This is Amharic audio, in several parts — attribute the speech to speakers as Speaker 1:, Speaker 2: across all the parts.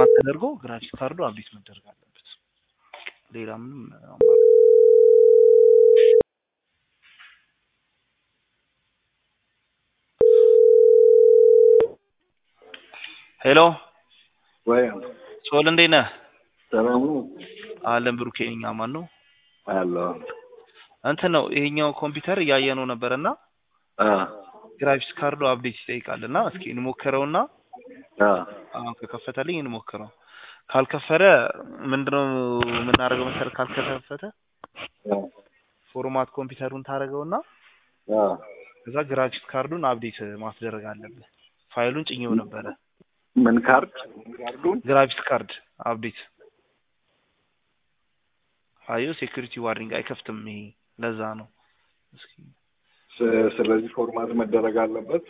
Speaker 1: ፎርማት ተደርጎ ግራፊክስ ካርዱ አብዴት መደረግ አለበት። ሌላ ምንም አማራጭ ሄሎ
Speaker 2: ወይ
Speaker 1: ሶል እንዴት ነህ?
Speaker 2: ሰላም ነው
Speaker 1: አለን ብሩኬ ነኝ። አማን ነው
Speaker 2: አለሁ።
Speaker 1: እንትን ነው ይሄኛው ኮምፒውተር እያየነው ነበርና
Speaker 2: አ
Speaker 1: ግራፊክስ ካርዱ አፕዴት ይጠይቃል እና እስኪ እንሞክረውና
Speaker 2: አ
Speaker 1: አሁን ከከፈተልኝ እንሞክረው። ካልከፈረ ምንድነው የምናደርገው መሰለህ? ካልከፈተ
Speaker 2: አ
Speaker 1: ፎርማት ኮምፒውተሩን ታደርገውና
Speaker 2: አ
Speaker 1: ከዛ ግራፊክስ ካርዱን አፕዴት ማስደረግ አለብህ። ፋይሉን ጭኜው ነበረ።
Speaker 2: ምን ካርድ ካርዱን
Speaker 1: ግራፊክስ ካርድ አፕዴት አዩ ሴኩሪቲ ዋርኒንግ አይከፍትም። ይሄ ለዛ ነው። እስኪ
Speaker 2: ስ- ስለዚህ ፎርማት መደረግ አለበት።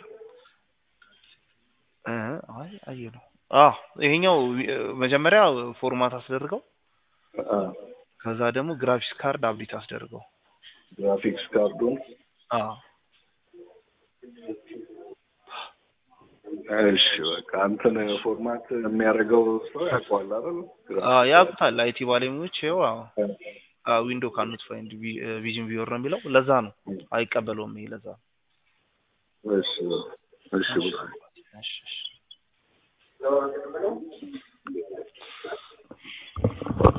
Speaker 1: እ አይ አየ ነው። አዎ ይሄኛው እ፣ መጀመሪያ ፎርማት አስደርገው
Speaker 2: አ
Speaker 1: ከዛ ደግሞ ግራፊክስ ካርድ አፕዴት አስደርገው።
Speaker 2: ግራፊክስ ካርዱን
Speaker 1: አዎ
Speaker 2: እሺ በቃ እንትን ፎርማት የሚያደርገው ሰው ያውቀዋል አይደል?
Speaker 1: አዎ ያውቁታል። አይቲ ባለሙያዎች ይኸው አዎ ዊንዶ ካኑት ፋይንድ ቪዥን ቪወር ነው የሚለው። ለዛ ነው አይቀበለውም። ይሄ ለዛ ነው።
Speaker 2: እሺ እሺ ብሎ
Speaker 1: እሺ እሺ